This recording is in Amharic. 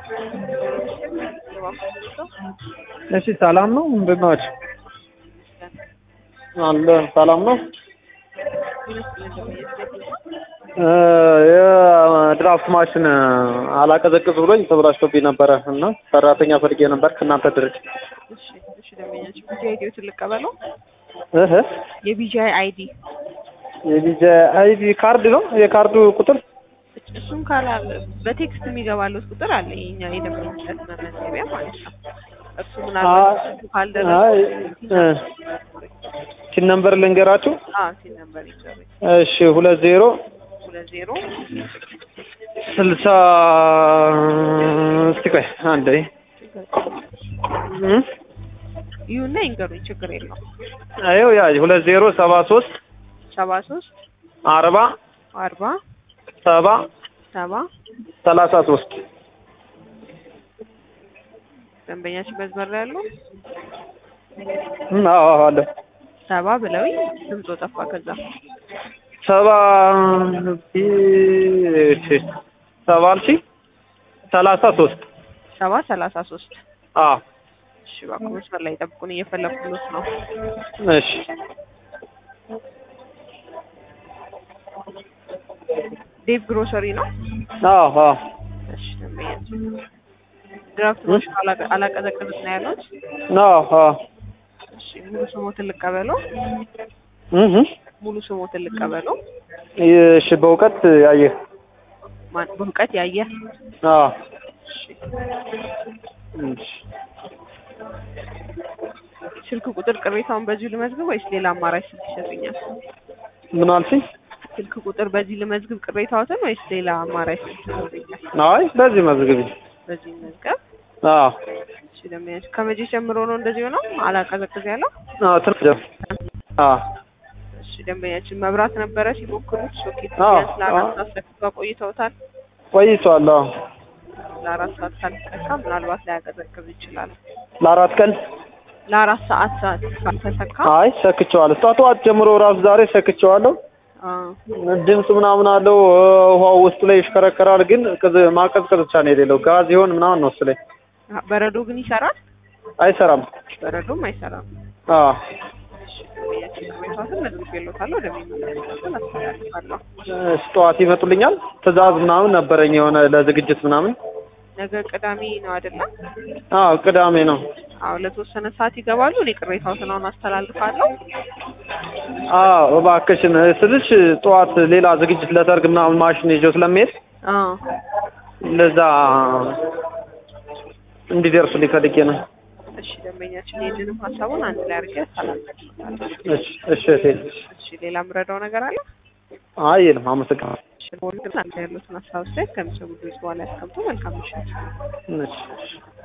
እሺ ሰላም ነው። እንደት ናችሁ? አለ ሰላም ነው። የድራፍት ማሽን አላቀዘቅዝ ብሎኝ ተበላሽቶብኝ ነበረ እና ሰራተኛ ፈልጌ ነበር ከእናንተ ድርጅት። እሺ እሺ፣ ደንበኛችን ቢጂአይ አይዲዎትን ልቀበለው። እህ የቢጂአይ አይዲ የቪዛ አይዲ ካርድ ነው የካርዱ ቁጥር እሱም ካላ በቴክስት የሚገባለት ቁጥር አለ የኛ የደንበኝነት መመዝገቢያ ማለት ነው። እሱ ምናልባት እሱ ካልደረሰ አይ ቲን ነምበር ልንገራችሁ። አዎ ሲል ነበር ይዘሩ እሺ ሁለት ዜሮ ሁለት ዜሮ ስልሳ እስቲ ቆይ አንዴ እም ይሁንና ይንገሩኝ፣ ችግር የለውም። አይው ያ ሁለት ዜሮ ሰባ ሶስት ሰባ ሶስት አርባ አርባ ሰባ ሰባ ሰላሳ ሶስት ደንበኛችን መስመር ላይ ያለው እም አዎ አዎ አለ ሰባ ብለውኝ ድምፆ ጠፋ። ከዛ ሰባ እሺ ሰባ አልሺ ሰላሳ ሶስት ሰባ ሰላሳ ሶስት አዎ እሺ፣ እባክዎ መስመር ላይ ጠብቁን፣ እየፈለኩት ነው። እሺ ዴቭ ግሮሰሪ ነው። አዎ አዎ እሺ፣ ደንበኛችን ድራፍት ማሽን አላቀ- አላቀዘቅዝም ነው ያሉት። አዎ አዎ እሺ፣ ሙሉ ስሞትን ልቀበለው። እህ ሙሉ ስሞትን ልቀበለው። እሺ በእውቀት ያየህ ማን በእውቀት ያየ አዎ እሺ፣ እሺ ስልክ ቁጥር ቅሬታውን በዚሁ ልመዝግብ ወይስ ሌላ አማራጭ ስልክ ይሰጡኛል? ምን አልሽኝ? ስልክ ቁጥር በዚህ ልመዝግብ ቅሬታዎትን ወይስ ሌላ አማራጭ ስልክ ይሰጡኛል? አይ በዚህ መዝግቢ። በዚህ መዝገብ አዎ እሺ፣ ደንበኛችን ከመቼ ጀምሮ ነው እንደዚህ ሆነው አላቀዘቅዝ ያለው? አዎ ትርፍ ጀም አዎ እሺ፣ ደንበኛችን መብራት ነበረ ሲሞክሩት ሶኬት አዎ፣ ቢያንስ ለአራት አዎ። ሰዓት ሰክተው ቆይተውታል። ቆይቷል። አዎ ለአራት ሰዓት ካልተሰካ ምናልባት ላያቀዘቅዝ ይችላል። ለአራት ቀን ለአራት ሰዓት ሰዓት ካልተሰካ አይ ሰክቼዋለሁ። ጠዋት ጀምሮ ራሱ ዛሬ ሰክቼዋለሁ። አዎ ድምፅ ምናምን አለው ውሃው ውስጡ ላይ ይሽከረከራል። ግን ቅዝ- ማቀዝቀዝ ብቻ ነው የሌለው። ጋዝ ይሆን ምናምን ነው እሱ ላይ በረዶ ግን ይሰራል። አይሰራም። በረዶም አይሰራም። አዎ እሺ፣ ደንበኛችን ቅሬታዎትን መዝግቤልዎታለሁ። ወደሚመለከተው አስተላልፋለሁ። እሺ፣ ጠዋት ይመጡልኛል። ትዕዛዝ ምናምን ነበረኝ የሆነ ለዝግጅት ምናምን። ነገ ቅዳሜ ነው አይደለም? አዎ ቅዳሜ ነው። አዎ ለተወሰነ ሰዓት ይገባሉ። እኔ ቅሬታዎትን አሁን አስተላልፋለሁ። አዎ እባክሽን ስልሽ ጠዋት ሌላ ዝግጅት ለሰርግ ምናምን ማሽን ይዤው ስለሚሄድ አዎ ለዛ እንዲደርሱልኝ ፈልጌ ነው። እሺ፣ ደንበኛችን ይህንንም ሀሳቡን አንድ ላይ አድርጌ አስተላልፋለሁ። እሺ እሺ እህቴ። እሺ፣ ሌላ የምረዳው ነገር አለ? አይ የለም፣ አመሰግናለሁ። እሺ፣ በሁሉ አንድ ያሉትን ሀሳብ አስተያየት ከሚሰሙ ድምጽ በኋላ ያስቀምጡ። መልካም ምሽት። እሺ እሺ